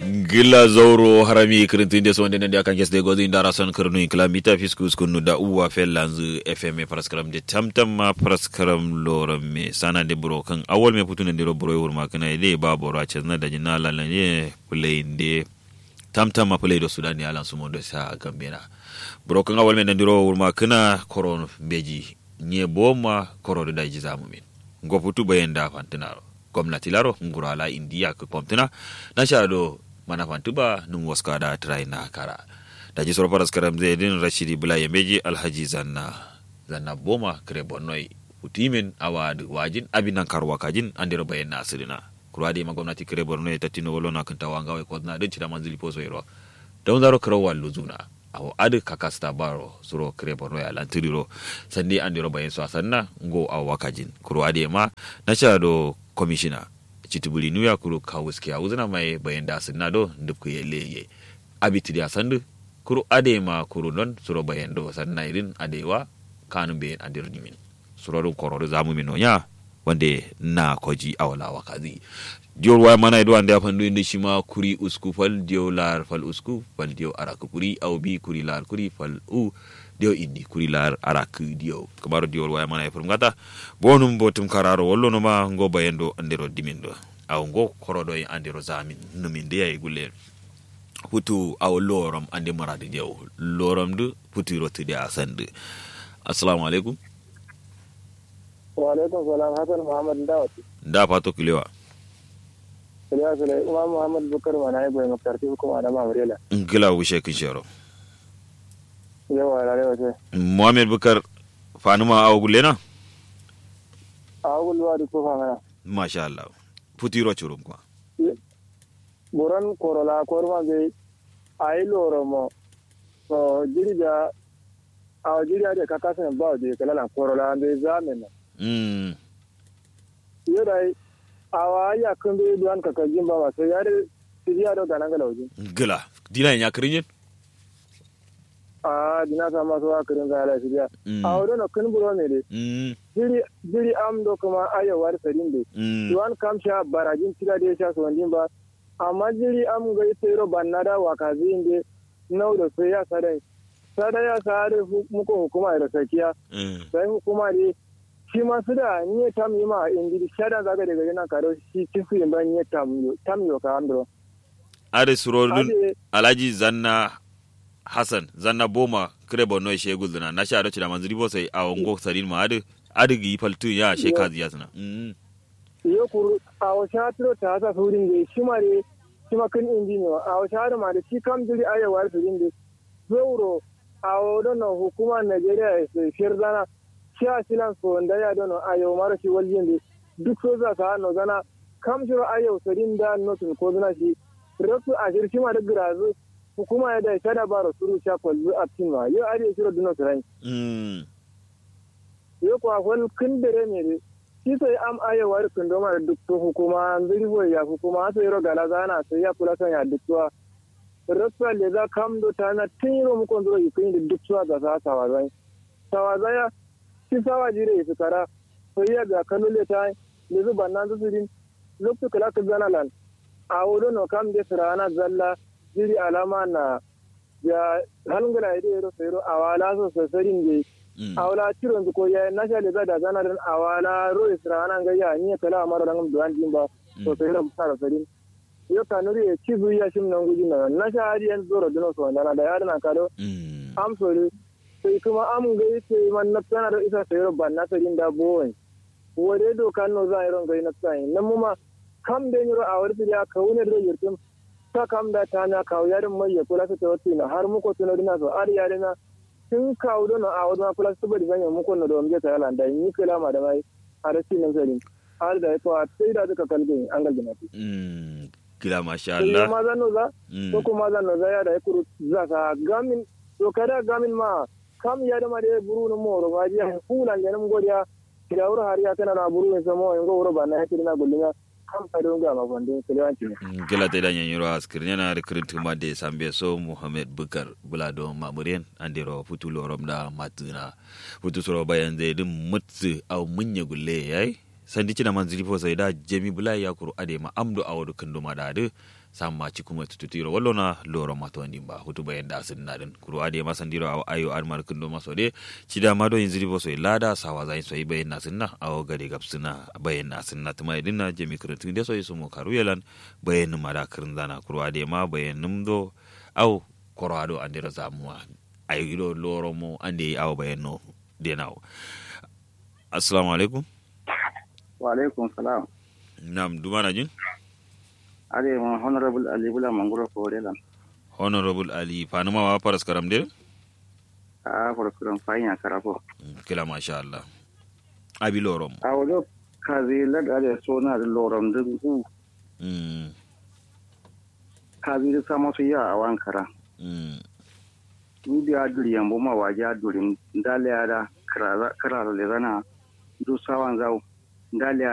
gilla zauro harami kirintinde so ndenen de akan kesde gozi ndara son kirnu inkla mita fiskus kunu da uwa fellanzu fm paraskram de tamtam ma paraskram loram me sana de bro kan awol me putune ndiro bro wurma kana ile ba boro a chesna da jina la ne play inde tamtam ma play do sudan ya lan sumo do sa gambena bro kan awol me ndiro wurma kana koron beji nye boma koro da ji zamu min ngoputu bayenda fantinaro gwamnati laro ngurala indiya ka kwamtina na sha do mana fantuba nun waska da trai na kara da ji soro paras karam zai din rashidi bula ya meji alhaji zanna zanna boma kare bonnoi utimin awad wajin abinan karwa kajin andiro bayan na asirina kurwa da ma gwamnati kare borno ta tino wolo na kan tawanga wai kodna din cida manzili poso yero don zaro karo wallu zuna awo adu kakasta baro suro kare borno ya lantiriro sandi andiro bayan so sanna ngo awa kajin kurwa da ma na sha do commissioner chitubuli nuya kuru kawuski a uzina mai bayan da sinna do dubku ye leye abiti ya sandu kuru ade ma kuru don suro bayan do sanna irin adewa kanun bayan adir nimin suro do kororo zamu min onya wande na koji awala wakazi diyor waya mana ido ande afandu inde shima kuri usku fal diyo lar fal usku fal diyo araku kuri au bi kuri lar kuri fal u dio indi kuri lar arak dio kamaro diol waya mana e furum gata bonum botum kararo wollo no ma ngo bayendo andero dimindo aw ngo korodo e andero zamin numin de ay gulle hutu aw lorom ande marade jew lorom du puti rotude asande assalamu alaikum wa alaikum salam hasan muhammad dawati da fato kilewa kilewa sule umar muhammad bukar mana ay boy makarti hukuma da mamrela ngila wishe kinshero yawa rare wace mohamed bukar fanuma aw gulle na a gulwa da kofa mana masha Allah puti ro churum kwa buran korola korma be ayi loro mo so jirija a jirija da kaka sen ba de kala la korola be zamen na mm yodai awa ya kan be duan kaka jimba ba so yare tijiya do ganan gala wajin ngila dina nya kirinyen a dina sa masu wa kirin ga ala tijiya mm a wadon no kan buro ne de mm jiri jiri am do kuma ayo war sarin de mm duwan kam sha barajin tira da sha so ndin ba amma jiri am ga tsero bannada wa kazi inde nau da sai ya sadai sadai ya sare muku hukuma da sakiya mm sai hukuma ne shi ma su da ni tam yi ma indi shada zaga daga yana karo shi kifu yin ban ni tam yo tam yo ka andro are surodun ade alhaji zanna hassan zanna boma kire bonno e shegul dana na sha da manzuri bo sai a ngo sarin ma adu adu gi faltu ya she kazi ya sana mm yo kuru a wata tiro ta hasa surin da shi ma ne shi ma kan indi ne a wata ma da shi kam jiri ayewa surin da zoro a wadon hukuma Najeriya ya shirdana shi a silan so da ya dono ayo mara shi waljin da duk so za ka no zana kam shiro ayo surin da notin ko zana shi rasu a shirshi ma da girazu hukuma ya da shada baro suru sha kwalzu a cikin ma yo ariya shiro duno surai mm yo kwa wal kin dare ne de shi sai am ayo war kun do mara duk to hukuma zuri bo ya hukuma sai ro gala zana sai ya kula san ya duk to rasu le za kam do ta na tiro mu kon do yi kin da duk to da za ta wa zai tawa ya shi sawa jire su kara sai ya ga kalule ta le zuba nan su din lokacin kala ka zana lan a wodo no kam de sirana zalla jiri alama na ya halungula ide ro sai ro awala so sasarin de mm awala ciron ko ya nasha le da zana dan awala ro sirana ga ya ni kala mara dan duwan din ba so sai ro sara sarin yo kanuri ya ci zuya shim nan guji na nasha hadi yan zoro dino so na da ya dana kado mm am sori sai kuma am ga yace man na tana da isa sai ban na sarin da bowen wore do kan no za iron ga na tsai nan mu ma kam da yiro a warti ya ka wune da yirtum ta kam da ta na kawo yarin mai ya kula ta wati na har muko tuno dina so ar yare na tun kawo do na a wani kula su bari zanya muko na da wamje ta yala da ni kula ma da mai har ci nan sarin har da to a sai da duka kalbin an ga gina mm kila masha sai Allah ma zan no za mm ko kuma zan no za ya da kuru za ka gamin to kada gamin ma kam ya da ma da buru no moro ba ji kulan da nan godiya kida wuro har ya kana na buru ne samo en go wuro ba na hakiri na gullina kam ka don ga ma gonde kelewanci ne gila ta idan yanyiro askir yana da kirin tuma da sambe so muhammad bukar bulado mamuriyan andiro futu lorom da matuna futu soro bayan zai din mutsu au munya gulle yayi sandi cina manzili fo sai da jemi bulai ya kuru ade ma amdo awadu kando ma da ade samma cikuma tututiro wallona loro mato ndimba hutu bayen da sin nadin kuru ade masandiro aw ayo armar kundo maso de cida mado inziri boso e lada sawa zain so bayen na sinna aw gade gapsina bayen na sinna tuma idinna jemi kretu de so sumo karuyelan bayen mada kirin zana kuru ade ma bayen numdo aw koro ado andira zamuwa ayido loro mo ande aw bayen no denaw assalamu alaikum wa alaikum salam nam dumana jin ade mo honorable ali bula manguro ko relan honorable ali fanuma wa paras karam de a for kuran fanya karafo kila masha Allah abi lorom a wajo kazi lad ade so na da lorom din ku mm kazi da sama su ya a wankara mm ni da duri yambo ma waje durin dale ada kara kara le zana du sawan zau dale